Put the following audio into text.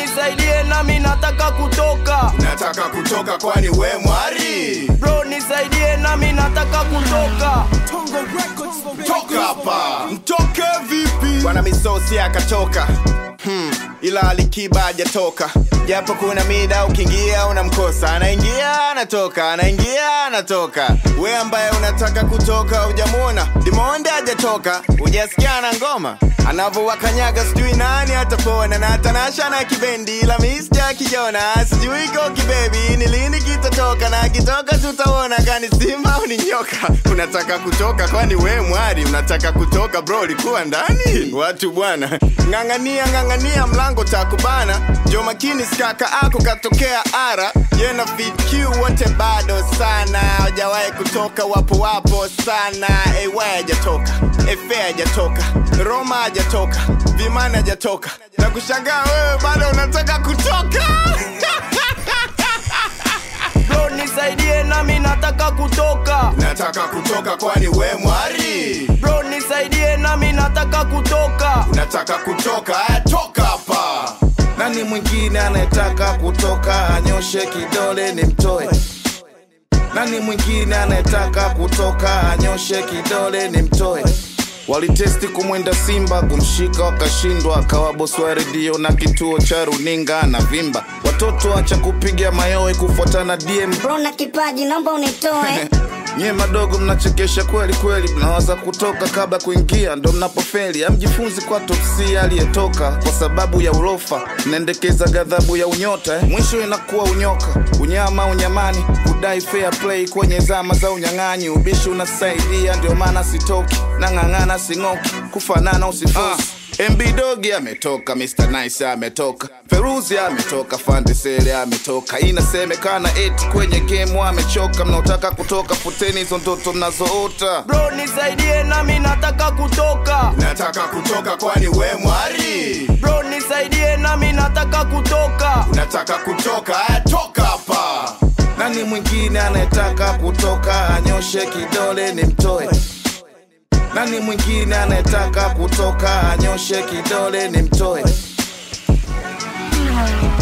nisaidie nami nataka kutoka nataka kutoka kwani we mwari bro nisaidie nami nataka kutoka toka hapa mtoke vipi bwana misosi akatoka hmm. ila alikiba hajatoka japo kuna mida ukiingia unamkosa anaingia anatoka anaingia anatoka we ambaye unataka kutoka hujamwona dimonde hajatoka hujasikia na ngoma anavyowakanyaga sijui nani atapona na tanasha na kibendi ila mista kijona sijui ko kibebi ni lini kitatoka na kitoka tutaona kani simba au ni nyoka unataka kutoka kwani we mwari unataka kutoka bro likuwa ndani watu bwana ng'ang'ania ng'ang'ania mlango takubana jo makini skaka ako katokea ara yena fitq wote bado sana hawajawahi kutoka wapo wapo sana ewa hajatoka efe hajatoka roma hajatoka vimana hajatoka na kushangaa wewe bado unataka kutoka bro nisaidie nami nataka kutoka nataka kutoka kwani we mwari bro nisaidie nami nataka kutoka unataka kutoka aya toka hapa nani mwingine anayetaka kutoka anyoshe kidole ni mtoe nani mwingine anayetaka kutoka anyoshe kidole ni mtoe walitesti kumwenda simba kumshika wakashindwa akawa bosi wa redio na kituo cha runinga na vimba watoto acha kupiga mayowe kufuatana dm bro na kipaji naomba unitoe nyie madogo mnachekesha kweli kweli mnawaza kutoka kabla kuingia ndo mnapofeli amjifunzi kwa topsi aliyetoka kwa sababu ya ulofa mnaendekeza ghadhabu ya unyota eh? mwisho inakuwa unyoka unyama unyamani kudai fair play kwenye zama za unyang'anyi ubishi unasaidia ndio maana sitoki nang'ang'ana sing'oki kufanana usifosi mb dogi ametoka mr nice ametoka feruzi ametoka fandesele ametoka inasemekana eti kwenye game amechoka mnaotaka kutoka futeni hizo ndoto mnazoota bro nisaidie nami nataka kutoka nataka kutoka kwani we mwari bro nisaidie nami nataka kutoka unataka kutoka aya toka hapa nani mwingine anayetaka kutoka anyoshe kidole ni mtoe nani mwingine anayetaka kutoka anyoshe kidole ni mtoe